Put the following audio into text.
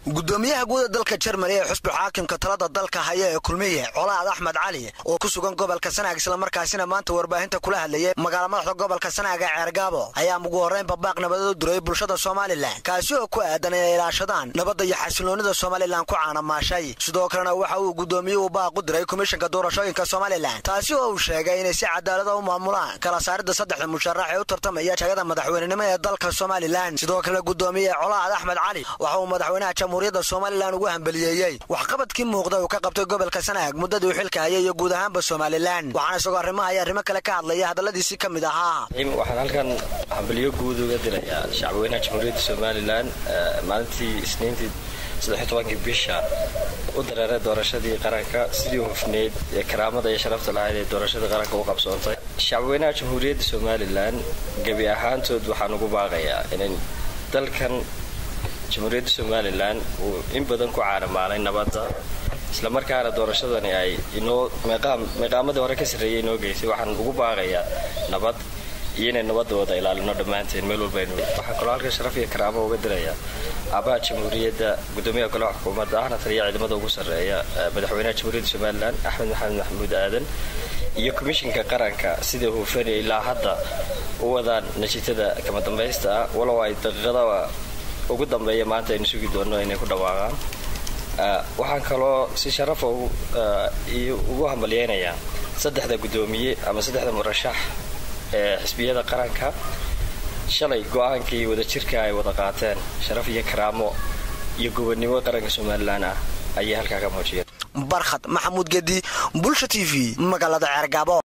gudoomiyaha guuda dalka jermani ee xusbu xaakimka talada dalka haya ee kulmiye colaad axmed cali oo ku sugan gobolka sanaag islamarkaasina maanta warbaahinta kula hadlayay magaala madaxda gobolka sanaag ee ceergaabo ayaa ugu horreyn babaaq nabadeed u diray bulshada somalilan kaasi oo ku aadan inay ilaashadaan nabadda iyo xasiloonida somalilan ku caanamaashay sidoo kalena waxa uu gudoomiyuhu baaq u diray komishanka doorashooyinka somalilan taasi oo uu sheegay inay si cadaalada u maamulaan kala saaridda saddexda musharax ee u tartamaya jagada madaxweynenimo ee dalka somalilan sidoo kalena gudoomiye colaad axmed cali waxa uu madaxweynaha jamhuuriyadda somalilan ugu hambaliyeeyey waxqabadkii muuqda uu ka qabtay gobolka sanaag muddadii uu xilka hayay iyo guud ahaanba somalilan waxaana isagoo arrimaha iyo arrimo kale ka hadlaya hadalladiisii ka mid ahaa waxaan halkan hambaliyo guud uga dirayaa shacbweynaha jamhuuriyadda somalilan maalintii isniintii saddextobankii bisha u dareeray doorashadii qaranka sidii hufneyd ee karaamada iyo sharafta lahayd ee doorashadii qaranka u qabsoontay shacbweynaha jamhuuriyadda somalilan gebi ahaantood waxaan ugu baaqayaa inay dalkan jamhuuriyadda somalilan uu in badan ku caanamaalay nabadda islamarkaana doorashadani ay inoo meeqaamadii hore ka sarreeyay inoo geysay waxaan ugu baaqayaa nabad iyo inay nabadda wada ilaalino dhammaanteen meel walbaynu waxaan kaloo halkan sharaf iyo karaamo uga dirayaa aabaha jamhuuriyadda gudoomiyaha golaha xukuumadda ahna taliya ciidamada ugu sarreeya madaxweynaha jamhuuriyadda somalilan axmed maxamed maxamuud aadan iyo komishinka qaranka sida huufani ilaa hadda u wadaan natiijada kama dambaysta ah walow ay daqiiqada ugu dambeeya maanta aynu sugi doonno inay ku dhawaaqaan waxaan kaloo si sharafa ugu hambalyeynayaa saddexda gudoomiye ama saddexda murashax ee xisbiyada qaranka shalay go-aankii wadajirka ay wada qaateen sharaf iyo karaamo iyo gobonnimo qaranka somalilan ah ayay halkaa ka muujiyeen barkhad maxamuud gedi bulsha t v magaalada ceergaabo